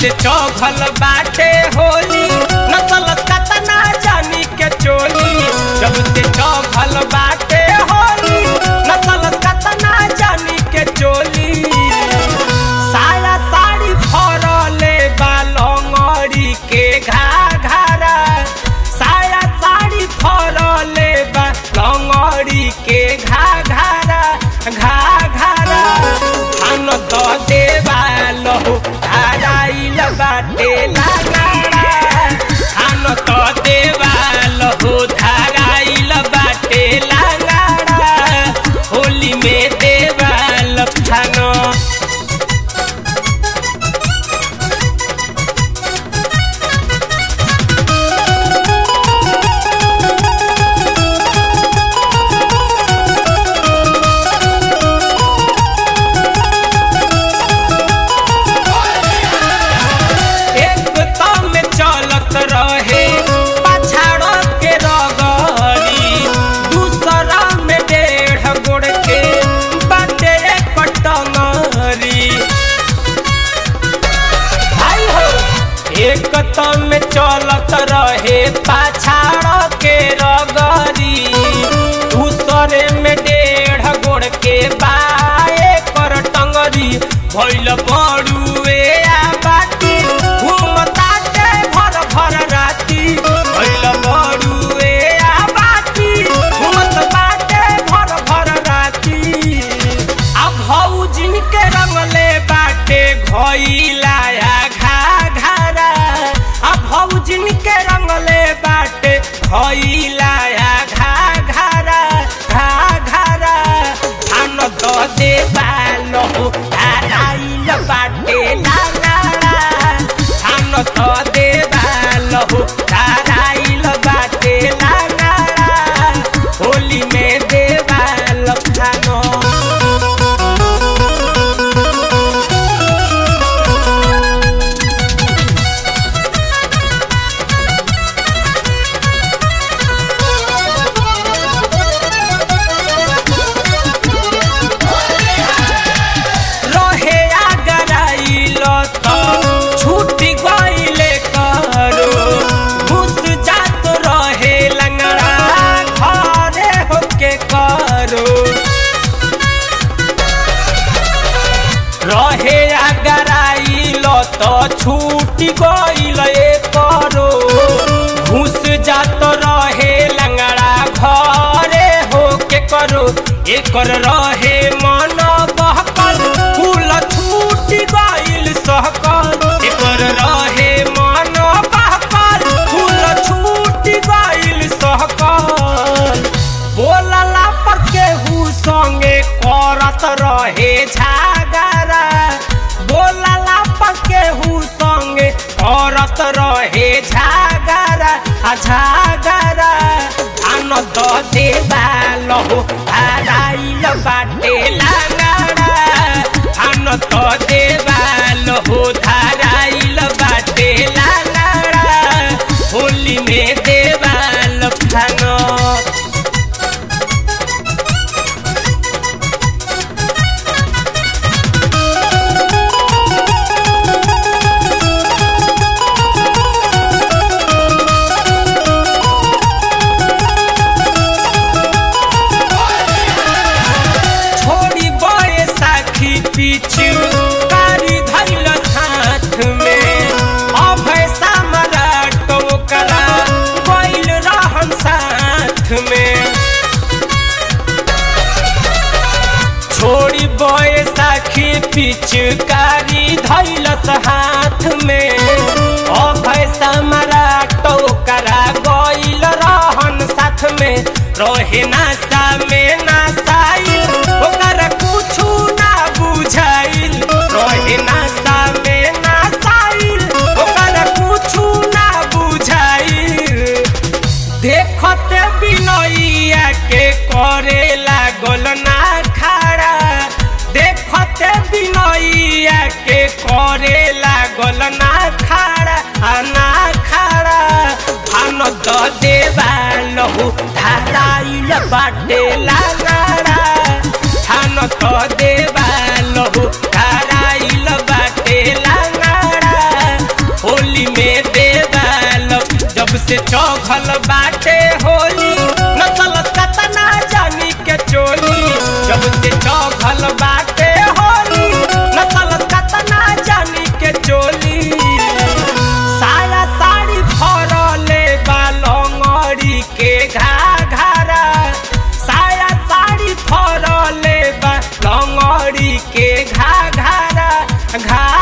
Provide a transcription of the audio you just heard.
से चौघल बाटे होली नसल कतना जानी के चोली जब से चौघल बाटे होली नसल कतना जानी के चोली साया साड़ी फरले बालंगड़ी के घाघरा साया साड़ी फरले बालंगड़ी के घाघरा घाघरा धान द देवा लहु धाराइल बाटे लागाड़ा धान द देवा लहु धाराइल बाटे लागाड़ा होली में देवा लफानो एक तम में चलत रहे पछाड़ के रगड़ी दूसरा में डेढ़ गोड़ के बाटे कटंगरी भाई हो एक तम में चलत रहे पछाड़ के रगड़ी दूसरे में डेढ़ गोड़ के बाए कर टंगरी भैल बड़ुए आ बाटी घूमताटे भर भर राती भैल बड़ुए आ बाटी घूमत बाटे भर भर राती आ भौजिन के रंगले बाटे घइलाया घा घरा आ भौजिन के रंगले बाटे घइलाया घा घरा घा घरा धान द देवा लहु धाराइल बाटे लागाड़ा धान द देवा लहु धाराइल बाटे लागाड़ा होली में देवा लफानो रहे आगराइल त छूट गइले करो घुस जात रहे लंगड़ा घरे होके करो रहे आगराइल त छूट गइले करो घुस जात रहे लंगड़ा घरे होके करो एकर रहे मन बहकल फूल छूट गइल सहकल एकर रहे मन बहकल फूल छूट गइल सहकल बोलला पर केहू संगे करत रहे झागरा बोलला पर केहू संगे करत रहे झागरा आ झागरा आनंद देवा लहो धाराइल बाटे लागाड़ा आनंद देवा लहो धाराइल बाटे लागाड़ा होली में देवा लफानो छोड़ी बड़े साखी पीछू कारी धैल हाथ में अभय सम्राट ओकरा गइल रहन साथ में छोड़ी बड़े साखी पिचकारी धैलस हाथ में अभय सम्राट ओकरा गइल रहन साथ में रहे नासा में नासाइल ओकरा कुछु ना बुझाइल रहे नासा में नासाइल ओकरा कुछु ना बुझाइल देखते बिनैया के करे लागल ना खड़ा देखते बिनैया के करे लागल ना खड़ा आ ना खड़ा भान द देवा लहु धाराइल बाटे लागड़ा थान द देवा लहु धाराइल बाटे लागड़ा से चौघल बाटे होली नसल कतना जानी के चोली जब से चौघल बाटे होली नसल कतना जानी के चोली साया साड़ी फरले बा लंगड़ी के घाघरा साया साड़ी फरले बा लंगड़ी के घाघरा घा